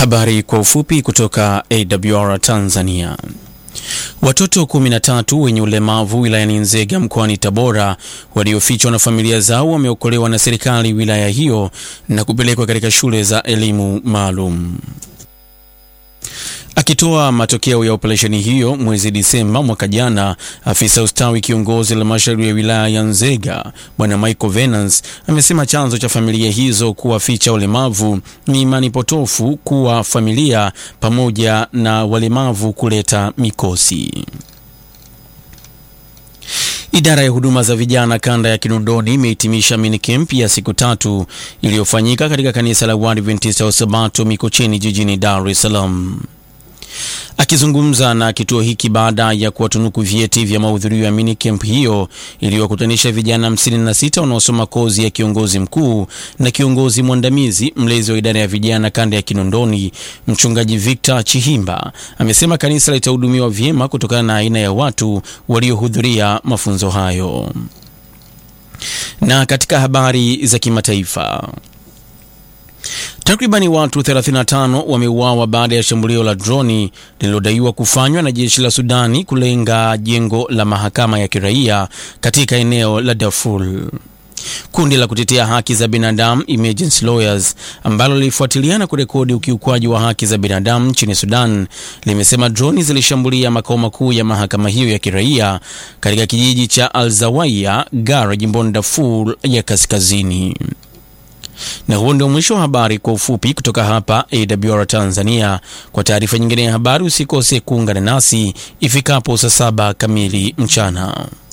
Habari kwa ufupi kutoka AWR Tanzania. Watoto 13 wenye ulemavu wilayani Nzega mkoani Tabora waliofichwa na familia zao wameokolewa na serikali wilaya hiyo na kupelekwa katika shule za elimu maalum. Akitoa matokeo ya operesheni hiyo mwezi Disemba mwaka jana, afisa ustawi kiongozi halmashauri ya wilaya ya Nzega Bwana Michael Venance amesema chanzo cha familia hizo kuwaficha walemavu ni imani potofu kuwa familia pamoja na walemavu kuleta mikosi. Idara ya huduma za vijana kanda ya Kinondoni imehitimisha minicamp ya siku tatu iliyofanyika katika kanisa la Waadventista wa Sabato Mikocheni jijini Dar es Salaam. Akizungumza na kituo hiki baada ya kuwatunuku vyeti vya mahudhurio ya minicamp hiyo iliyowakutanisha vijana 56 wanaosoma kozi ya kiongozi mkuu na kiongozi mwandamizi, mlezi wa idara ya vijana kanda ya Kinondoni, mchungaji Victor Chihimba amesema kanisa litahudumiwa vyema kutokana na aina ya watu waliohudhuria mafunzo hayo. Na katika habari za kimataifa Takribani watu 35 wameuawa baada ya shambulio la droni lililodaiwa kufanywa na jeshi la Sudani kulenga jengo la mahakama ya kiraia katika eneo la Darfur. Kundi la kutetea haki za binadamu Emergency Lawyers ambalo lilifuatilia na kurekodi ukiukwaji wa haki za binadamu nchini Sudan limesema droni zilishambulia makao makuu ya mahakama hiyo ya kiraia katika kijiji cha Al-Zawaya Gara jimboni Darfur ya kaskazini. Na huo ndio mwisho wa habari kwa ufupi kutoka hapa AWR Tanzania. Kwa taarifa nyingine ya habari usikose kuungana nasi ifikapo saa saba kamili mchana.